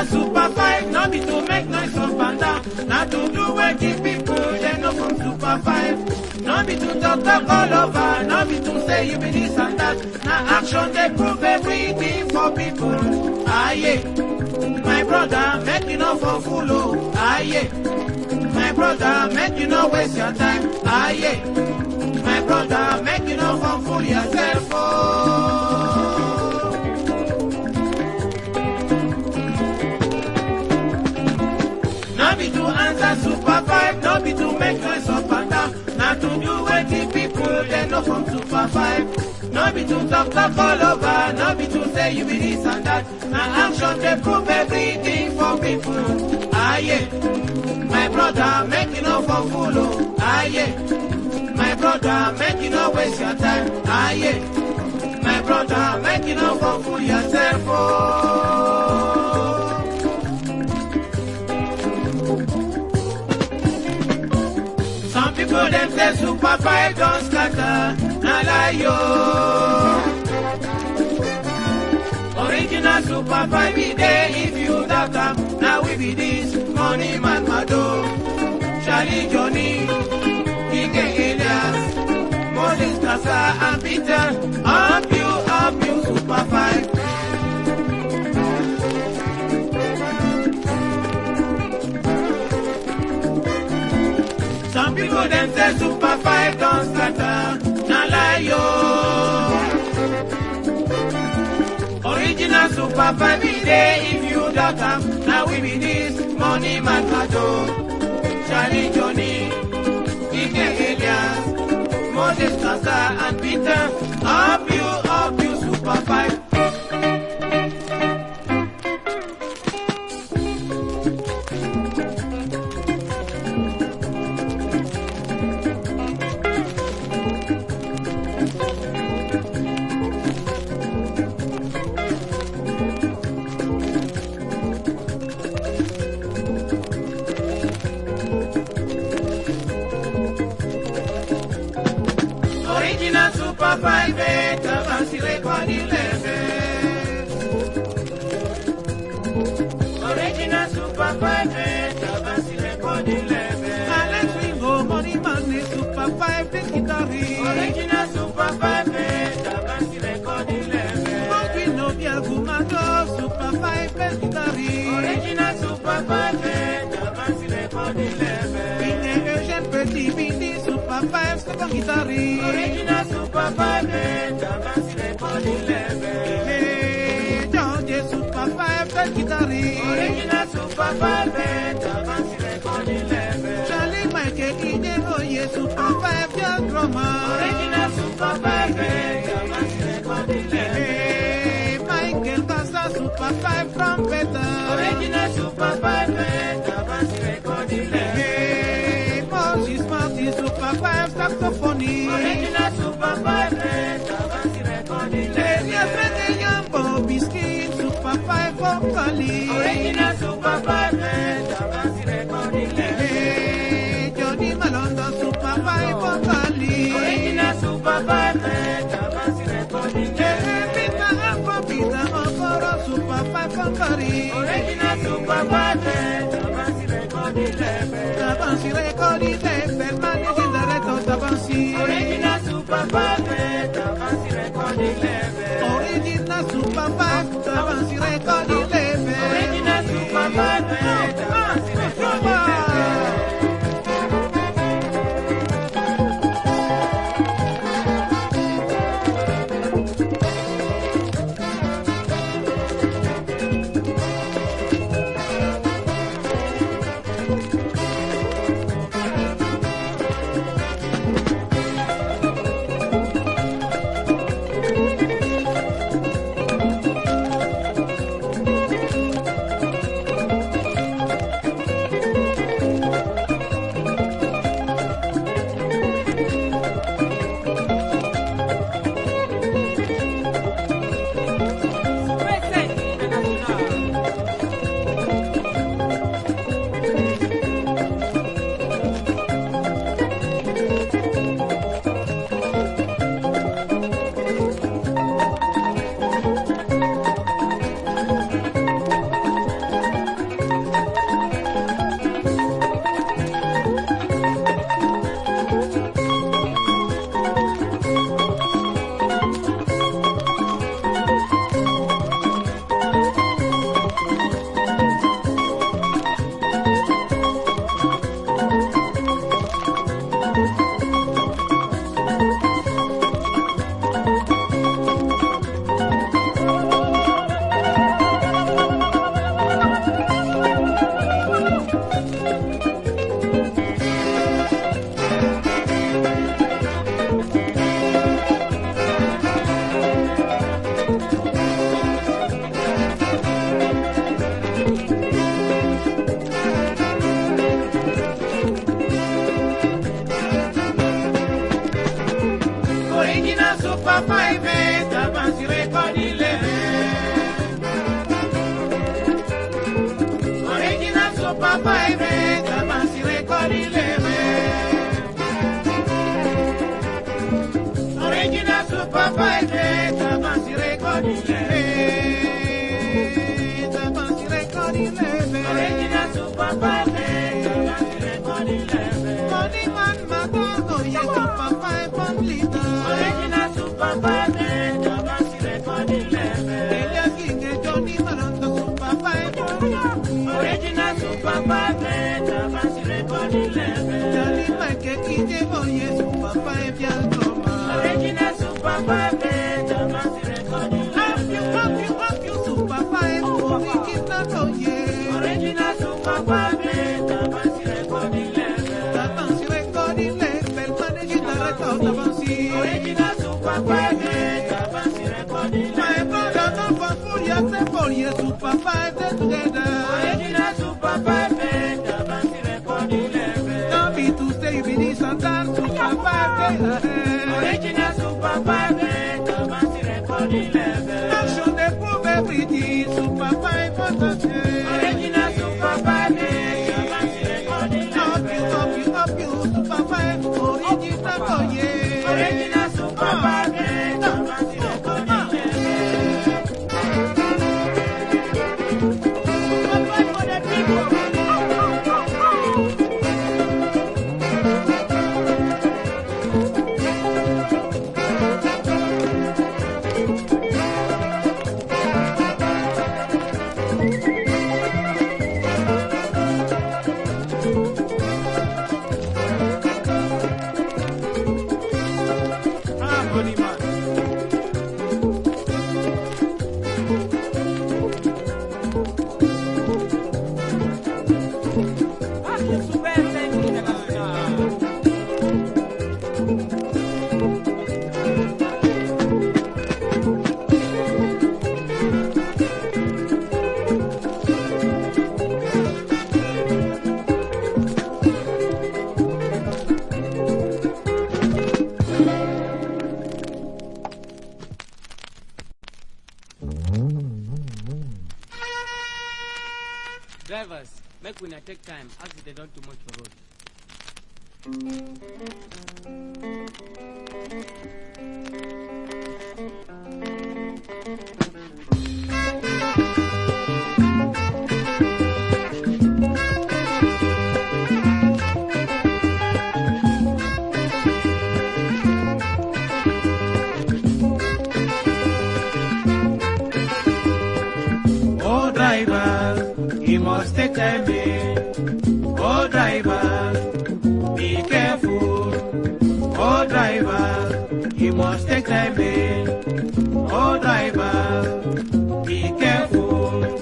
enter super five, no be to make noise up and down. Na to do wetin people dem know from super five. No be to talk talk all over, no be to say you be this and that. Na action dey prove everything for people. Aye, my brother, make you no for fool o. Aye, my brother, make you no waste your time. Aye, my brother, make you no for fool yourself. Oh. No be to answer super five, no be to make noise up and down. Na to do wetin people dem know from super five. No be to talk talk all over, no be to say you be this and that. Na action dey prove everything for people. Aye, my brother, make you no for fool o. Aye, my brother, make you no waste your time. Aye, my brother, make you no for fool yourself. Oh. Some people them say super five don't scatter, na lie yo. Original super five be there if you doubt am. Now we be this money man mado. Charlie Johnny, Ike Elias, Moses Kasa and Peter. Up you, up you super five. Some people them say super five don't scatter, na lie yo. Original super five be there if you doubt am. Now we be this money man Kado, Charlie Johnny, Ike Elias, Moses Kasa and Peter. Up you, up you super five. Original Super Five Eight Avansi Record Eleven. Original Super Five Eight Avansi Record Eleven. Alex Ringo, Money Man, the Super Five, the guitarist. Original Super Five Eight Avansi Record Eleven. Monkey no Diagumado, Super Five, the guitarist. Original Super Five Eight Avansi Record Eleven. Ine Eugène Petit, Bindi, Super Five, second guitarist. Original Super Five Eight Avansi Record Eleven. Hey, George, Super Five, the guitarist. Original Super Five Eight Avansi Record Eleven. Charlie Michael, Ine Oye, Super Five, the drummer. Original Super Five Eight Avansi Record Eleven. Hey, Michael Tassa, Super Five, trumpeter. Original Super Five Eight Avansi Record Eleven. Hey, Moses Martin, Super Five, saxophonist. Original Super Five Eight Avansi Record Hey, Eleven. Freddy Young, Bobby Skin, Super Five, vocalist. Original Super Five Eight Avansi Record Eleven. Hey, Johnny Malondo, Super Five, vocalist. Original Super Five Eight Avansi Record Eleven. Hey, Peter Afro, Peter Okoro, Super Five, vocalist. Original Super Five Eight Avansi Record Eleven. Tabansi, record label, managing director, Tabansi. Original Super Five Eight Avansi Record Eleven. Original Super Five, Tabansi, record label. Original Super Five Eight Avansi Record Eleven. Super Five, eh, Tabansi record eleven. Original Super Five, eh, Tabansi record Eh, Tabansi record eleven. Original Super Five, eh, Tabansi record eleven. Money man, Mago, oh yeah, Super Five, one liter. Original Super Five, eh, Tabansi record eleven. Elia King, eh, Johnny Marondo, Super Five, one liter. Original Super Five, eh, Tabansi record eleven. Johnny Mike, Kije, oh yeah, Super Five, yeah, drama. Original Super Five, eh, Tabansi record Up you, up eleven. you, up you, Super Five, original, oh yeah. Original Super Five, eh, Tabansi record eleven. Tabansi record eleven, managing director, Tabansi. Original Super Five, eh, Tabansi record My eleven. brother, don't fall for you, say for you, Super Five, they together. Original Super Five, eh, Tabansi record eleven. Don't be to say you be this and that, Super Five, they ahead. Original Super Five, eh, Tabansi record eleven. Action, they prove everything, Super Five, what a change. Original Super Five, eh, Tabansi record Up you, eleven. up you, up you, Super Five, original, oh yeah. Original Super Five, eh, Tabansi record eleven. Super Five for the people. Ah, money man. Drivers, make una take time, accident don't too much for road. Oh driver, you must take time in. Oh driver, be careful. Oh driver, you must take time in. Oh driver, be careful.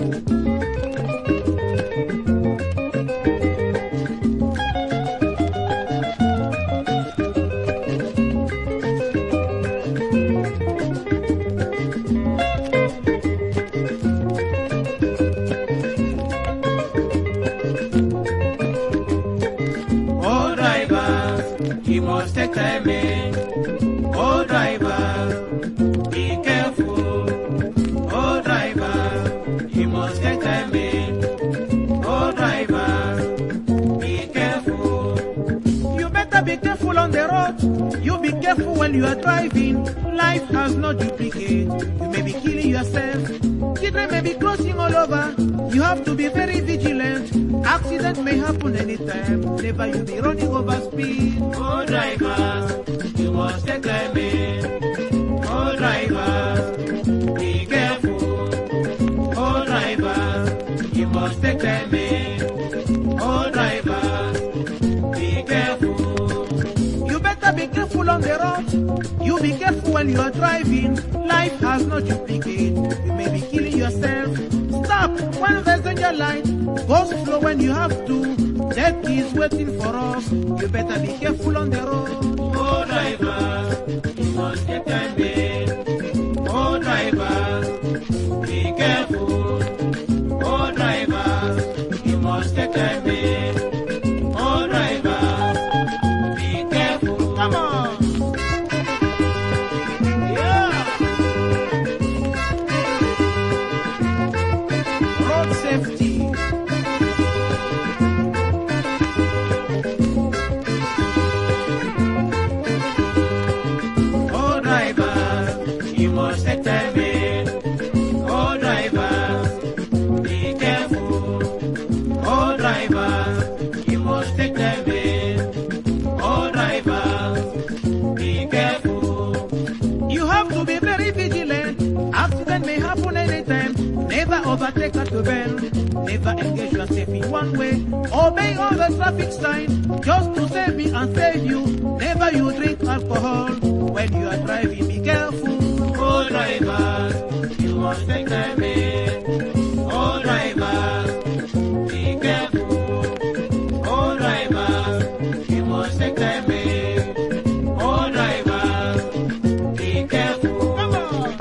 Oh driver, you must take time in. Oh driver, be careful. Oh driver, you must take time in. Oh driver, be careful. You better be careful on the road. You be careful when you are driving. Life has no duplicate. You may be killing yourself. Children may be crossing all over. You have to be very vigilant. Accident may happen anytime. Never you be running over speed. Oh driver, you must take time in. Oh driver, be careful. Oh driver, you must take time in. Oh driver, be careful. You better be careful on the road. You be careful when you are driving. Life has no duplicate. You may be killing yourself. Stop when there's danger light. Go slow when you have to. Death is waiting for us. You better be careful on the road. Oh driver, you must get time in. Oh driver, be careful. Oh driver, you must take time in. Oh driver, be careful. Come on. Yeah. Road safety. Never engage yourself in one way. Obey all the traffic signs just to save me and save you. Never you drink alcohol when you are driving. Be careful. Oh drivers, you must take time in. Oh drivers, be careful. Oh drivers, you must take time in. Oh drivers, be careful. Come on.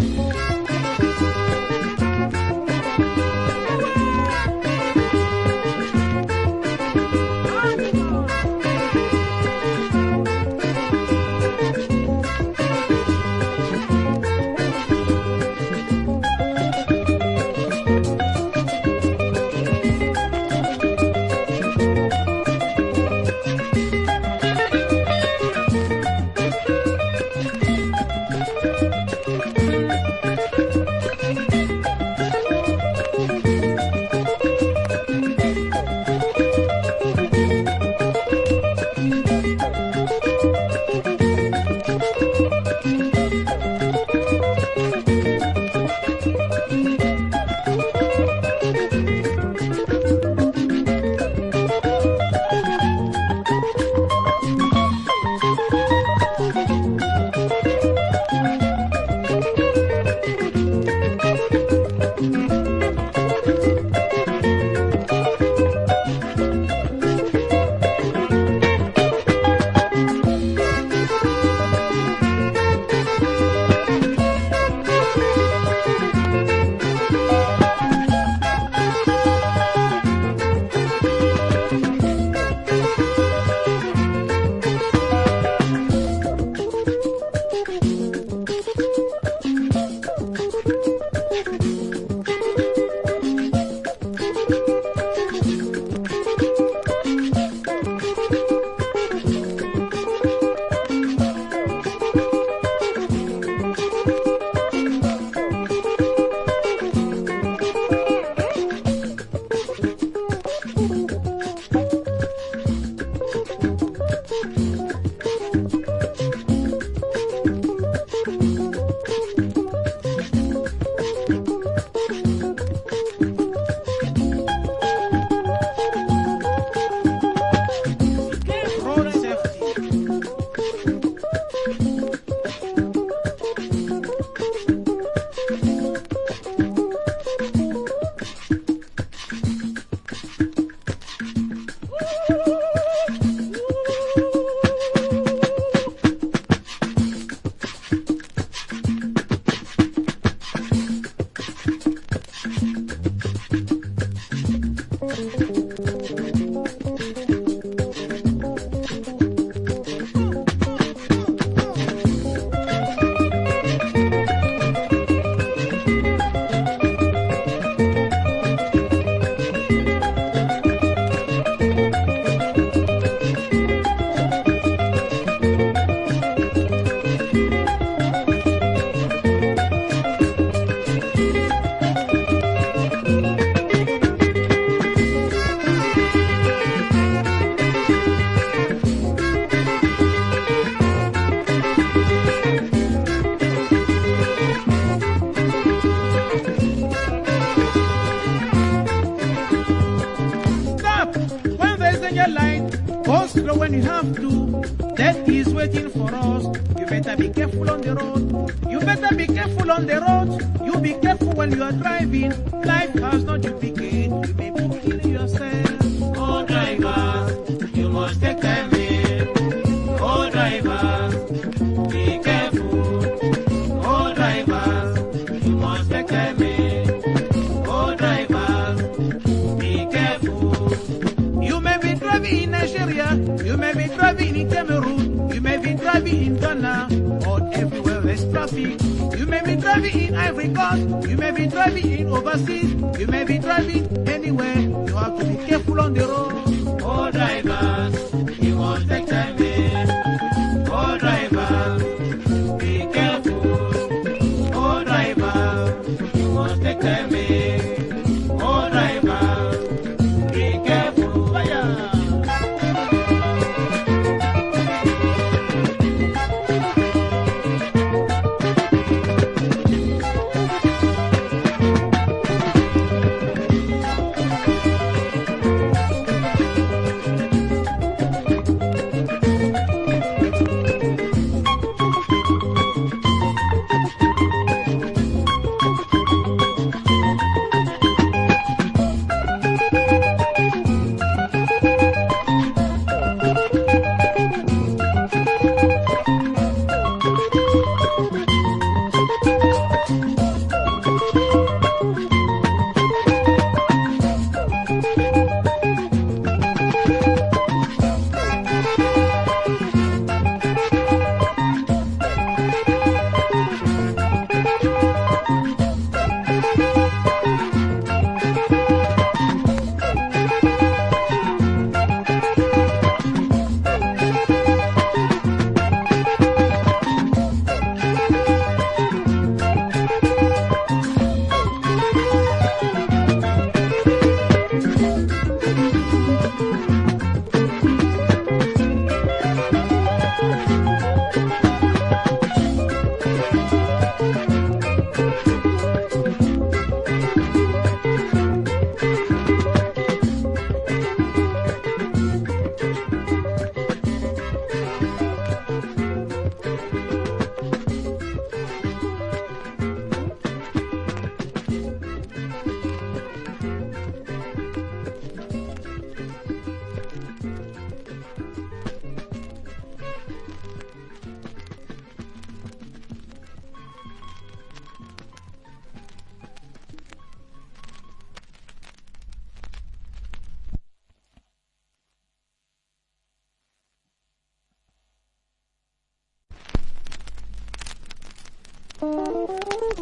Road safety. Stop when there's danger light. Go slow when you have to. Death is waiting for us. You better be careful on the road. You better be careful on the road. You be careful when you are driving. Life has no duplicate. You may be killing yourself. Oh drivers, you must take time in. Oh drivers, be careful. Oh drivers, you must take time in. Oh drivers, be careful. You may be driving in Nigeria, you may be driving in Cameroon, you may be driving in Ghana, or everywhere there's traffic. You may be driving in Ivory Coast, you may be driving in overseas, you may be driving anywhere. You have to be careful on the road. Oh drivers, you must take time in. Oh drivers, be careful. Oh drivers, you must take time in. Oh drivers, be careful. Fire.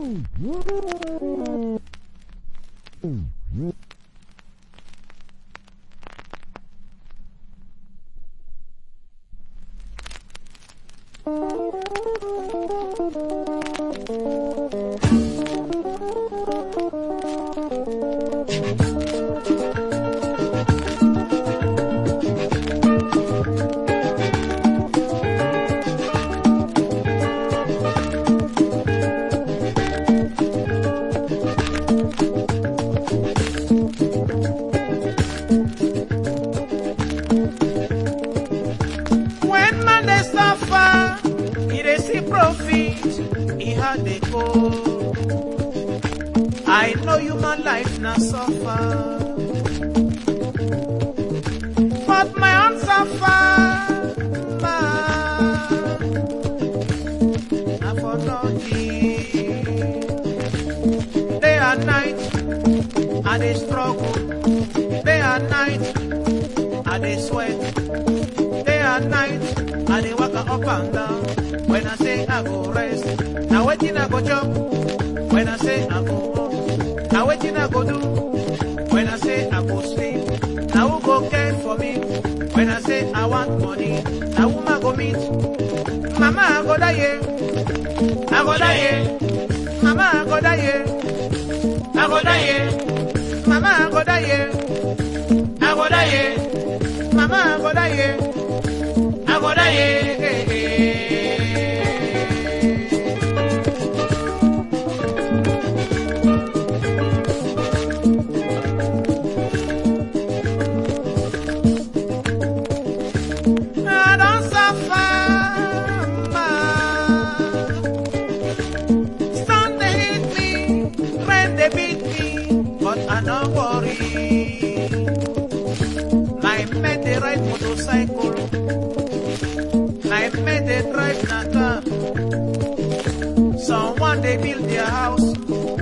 When man dey suffer, he dey see profit, he had dey go. I know human life na suffer, but my own suffer, man, na for nothing. Day and night, I dey struggle. Day and night, I dey sweat. day and night, I dey waka up and down. When I say I go rest, now wetin I go chop? When I say I go work, now wetin I go do? When I say I go sleep, now who go care for me? When I say I want money, now who I go meet? Mama I go die, yeah. I go die, yeah. Mama I go die, yeah. I go die, yeah. Mama I go die, yeah. I go die, yeah. Mama I go die, yeah. I go die, yeah. I don't suffer, man. Sun they hit me, rain they beat me, but I don't worry. My men they ride motorcycle, my men they drive na car. Someone they build their house.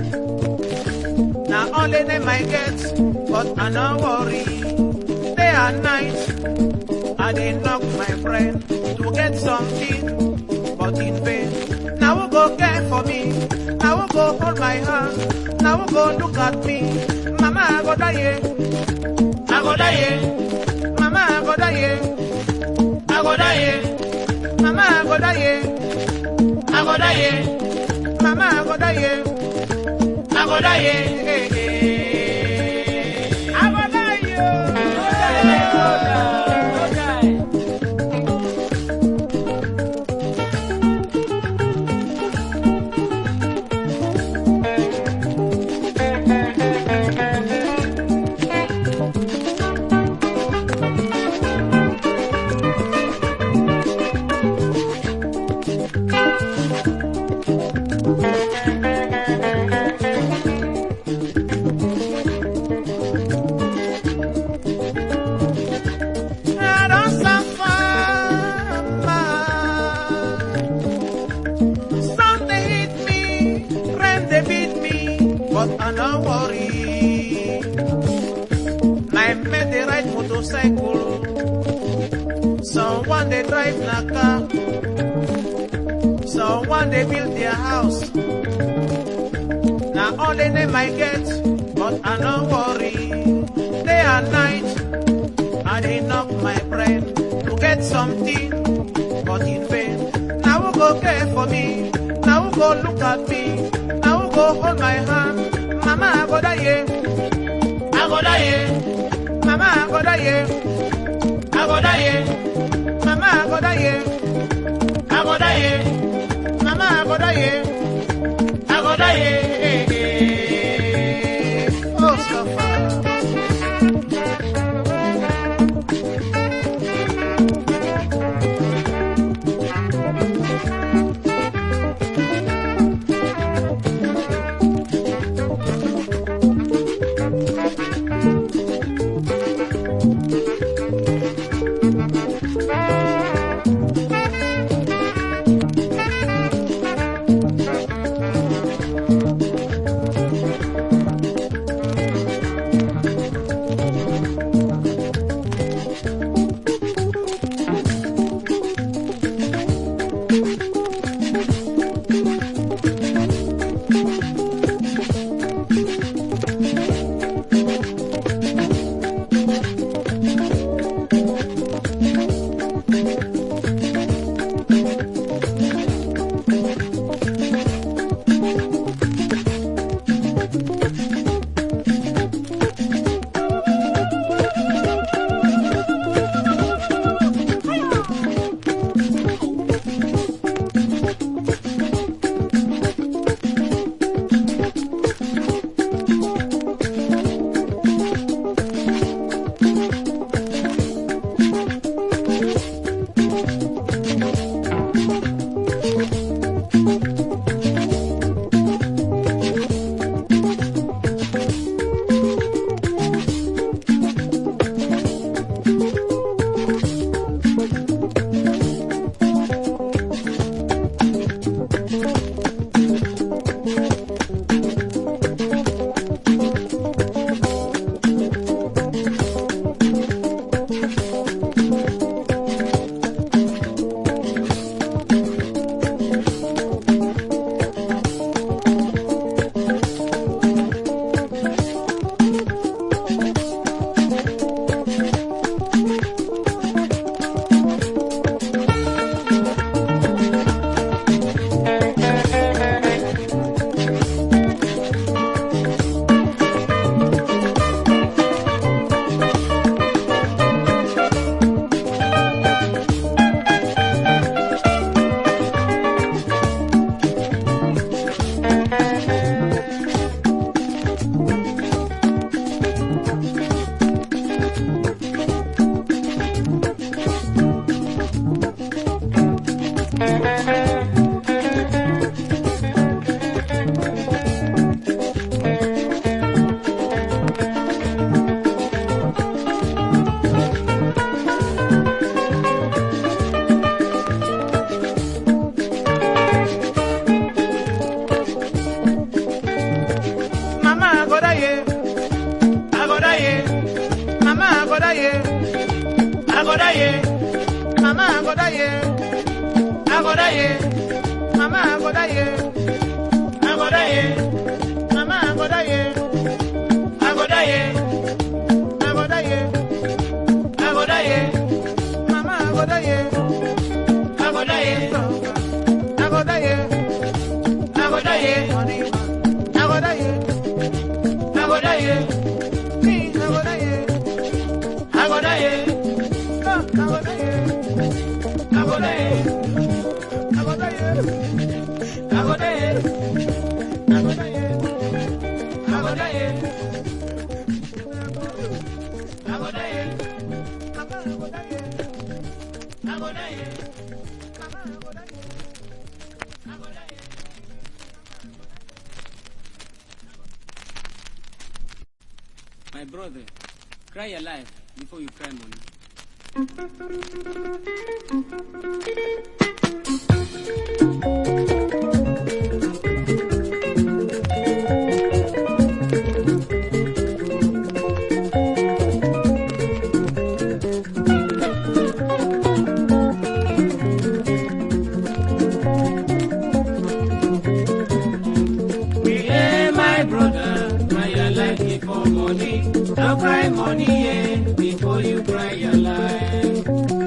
Now only them I get, but I don't worry. Day and night. I dey knock my friend to get something, but in vain. Now who go care for me? Now who go hold my hand? Now who go look at me? Mama, I go die, yeah. I go die, yeah. Mama, I go die, yeah. I go die, yeah. Mama, I go die, yeah. I go die, yeah. Mama, I go die, yeah. I go die, yeah. I go die, yeah. I don't suffer, man. Sun they hit me, rain they beat me, but I don't worry. My men they ride motorcycle, someone they drive na car, someone they build their house. Now only them I get, but I don't worry. Day and night. I dey knock my brain to get something, but in vain. Now who go care for me? Now who go look at me? Now who go hold my hand? Mama, I go die, yeah. I go die, yeah. Mama, I go die, yeah. I go die, yeah. Mama, I go die, yeah. I go die, yeah. Mama, I go die, yeah. I go die, yeah. Oh, suffer. go die, I go die, mama I go die, I go die, mama I go die, I go die, mama I go die, I go die, I go die, I go die, mama I go die, I go die, I go die, I go die, money, I go die, I go die, me I go die. I go die. Oh, I go die. I go die. I go die. I go die. I go die. I go die. I go die. Mama, I go die. I go die. Mama, I go die. I go die. My brother, cry alive before you cry money. Yeah, my brother, cry your life before money. Don't cry money, yeah, before you cry your life.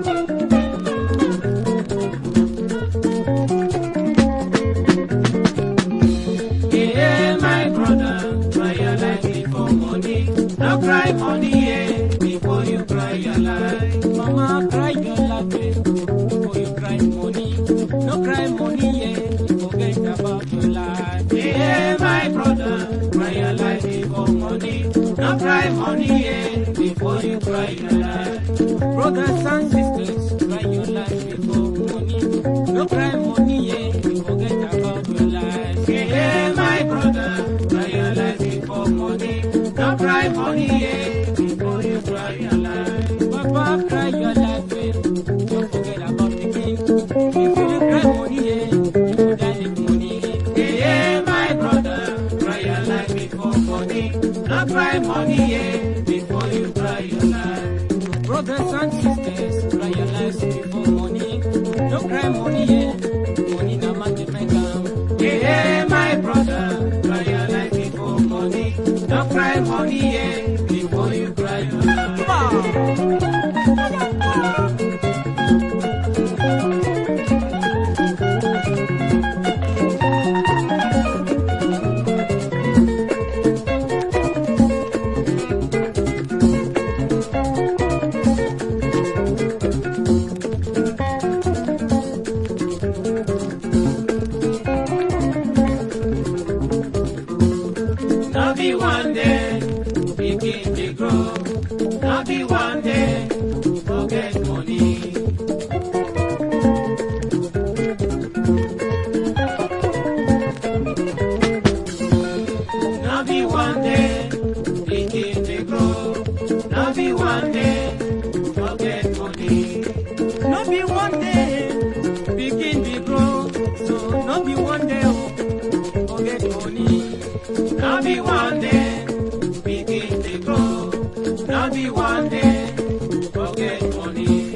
Yeah, my brother, cry your life before money. Don't cry money, yeah, before you cry your life. Mama, cry your life eh, before you cry money. No cry money, yeah, you forget about your life. Yeah, my brother, cry your life before money. Don't cry money, yeah, before you cry your life. Brothers and sisters, cry your life before money. No cry money, yeah, you forget about your life. Yeah, my brother, cry your life before money. Don't cry money, yeah, before you cry your life. Papa, cry your life, eh, don't forget about the king. If you cry money, yeah, you go die with money. Yeah, my brother, cry your life before money. Don't cry money, yeah, before you cry your life. Brothers and sisters, cry your lives before money. No cry money, yeah, money na man dey make am. Yeah, my brother, cry your life before money. Don't cry money, yeah, before you cry your life. Now be one day, begin to grow. Now be one day, forget money. Now be one day, begin to grow. Now be one day, forget money. No be one day, begin be grow. So no be one day, oh, forget money. Now be one day, begin to grow. Now be one day, forget money.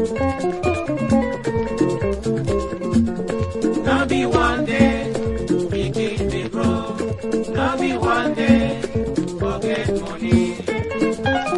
Now be one day, begin to grow. Now be one day, forget money.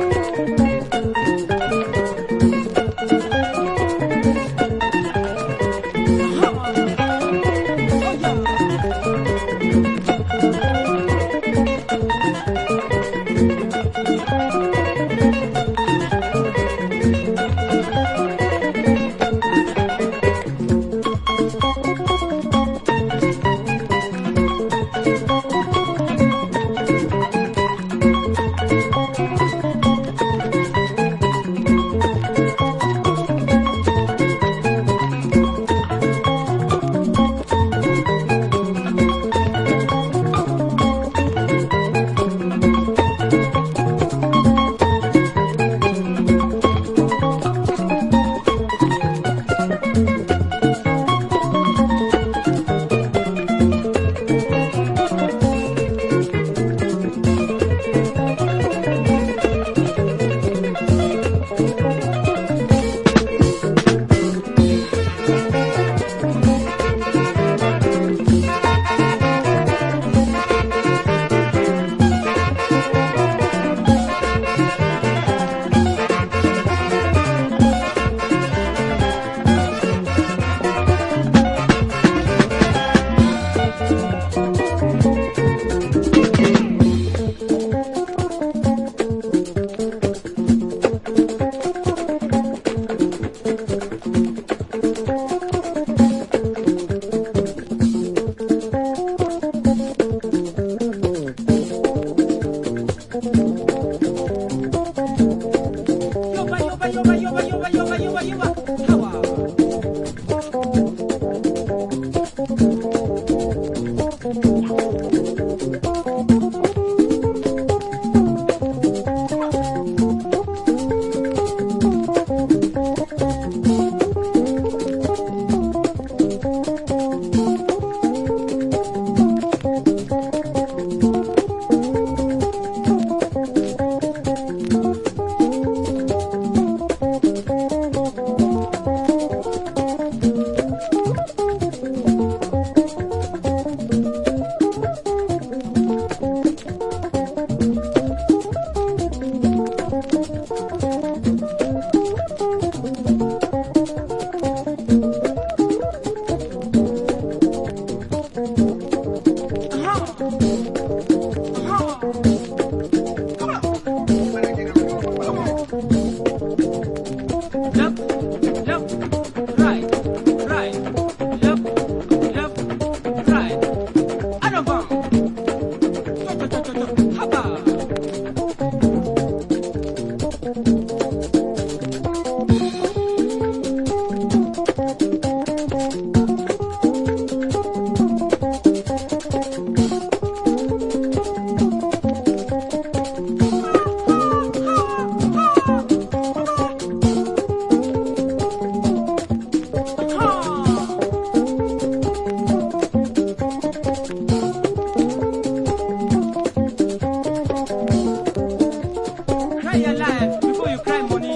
left, left, right, right, left, left, right. Adam bang. Chop, chop, chop, chop, chop. Haba. Cry your life before you cry money.